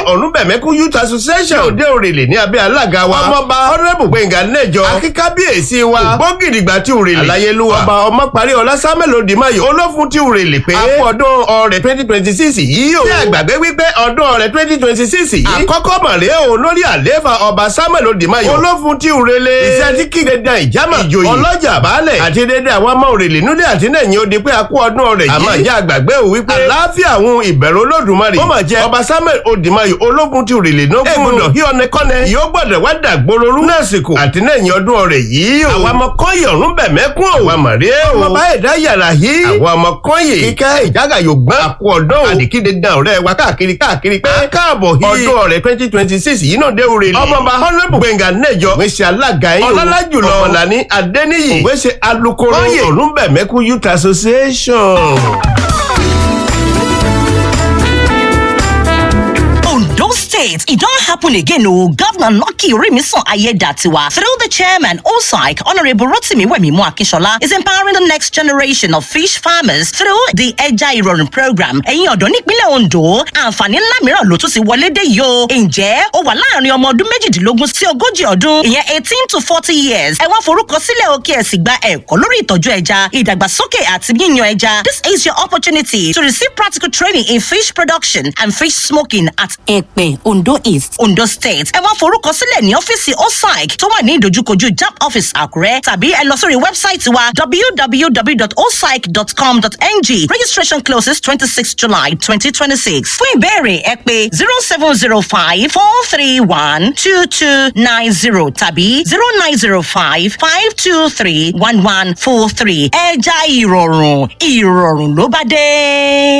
ọ̀rúnbẹ̀mẹ́kú youth association òde òrèlè ní abẹ́ alága wa ọmọọba honourable gbẹ̀ngà nẹ́jọ akíkábíyèsí wa ògbógìdìgbà tí òrèlè aláyélúwà ọba ọmọparí ọlásàmẹ́lò dìmáyò olófun tí òrèlè pé àpọ̀dún ọrẹ twenty twenty six yìí o bí àgbàgbé wípé ọdún ọrẹ twenty twenty six yìí àkọ́kọ́ mọ̀rẹ́ o lórí àlééfà ọba samuel odimayo olófun tí òrèlè iṣẹ́ tí kí dédé ìjàmà ìjòyè ọlọ́jà baálẹ̀ àti dédé àwọn ọmọ òrèlè núdé àti nẹ̀yìn odi pé a kú ọdún ọrẹ yìí àmọ́ ìjà àgbàgbé o wípé àlàáfíà àwọn ìbẹ̀rù olódùmarè ó mà jẹ́ ọba samuel odimayo ológun tí òrèlè nógún ègbodò hí ọ̀nẹ́kọ́nẹ́ yóò gbọ́dọ̀ wá dàgbòrorú lásìkò àti nẹ̀yìn ọdún ọrẹ yìí o àwọn ọmọ kọ́yè ọ̀rún bẹ̀mẹ́kún o àwọn mọ̀rẹ́ o ọmọ bá ẹ̀dá yàrá yìí àwọn ọmọ kọ́yè kíkẹ́ ìjágà yóò gbọ́n àkú ọ̀dọ́ o àdìkíde gan ọ̀rẹ́ wa káàkiri káàkiri pé káàbọ̀ yìí ọdún ọ̀rẹ́ twenty twenty six yìí náà dé òrèlè ọmọọba honourable gbẹ̀ngà nẹ́jọ òwe ṣe alága yín o ọlọ́lá jùlọ ọ̀làní adẹ́níyì òwe ṣe alukoro ọ̀rúnbẹ̀mẹ́kú youth association. Ondo State, it don't happen again. Oh, Governor Lucky Rimiso Ayedatiwa, through the chairman, OSAIC, Honorable Rotimi Wemimu Akishola, is empowering the next generation of fish farmers through the Eja Irorin program. Ẹ̀yin ọ̀dọ́ nípínlẹ̀ Ondo, àǹfààní ńlá mìíràn ló tún ti wọlé dé yìí o. Ǹjẹ́ ó wà láàrin ọmọ ọdún méjìdínlógún sí ogójì ọdún, ìyẹn eighteen to forty years. Ẹ wá forúkọ sílẹ̀ o kí ẹ sì gba ẹ̀kọ́ lórí ìtọ́jú ẹja, ìdàgbàsókè àti yíyan ẹja. This is your opportunity to receive practical training in fish production and fish smoking at Ẹ̀pẹ́, Ondo East, Ondo State. Ẹ wá forúkọ sílẹ̀ ní ọ́fíìsì OSAIC tó wà ní ìdojúkojú JAMB office Àkúrẹ́ tàbí ẹ lọ sórí wẹ́bsáìtì wa www.osaic.com.ng. Registration closes twenty six July twenty twenty six. Fún ìbéèrè ẹ pé zero seven zero five four three one two two nine zero tàbí zero nine zero five five two three one one four three. Ẹja ìrọ̀rùn ìrọ̀rùn ló bá dé.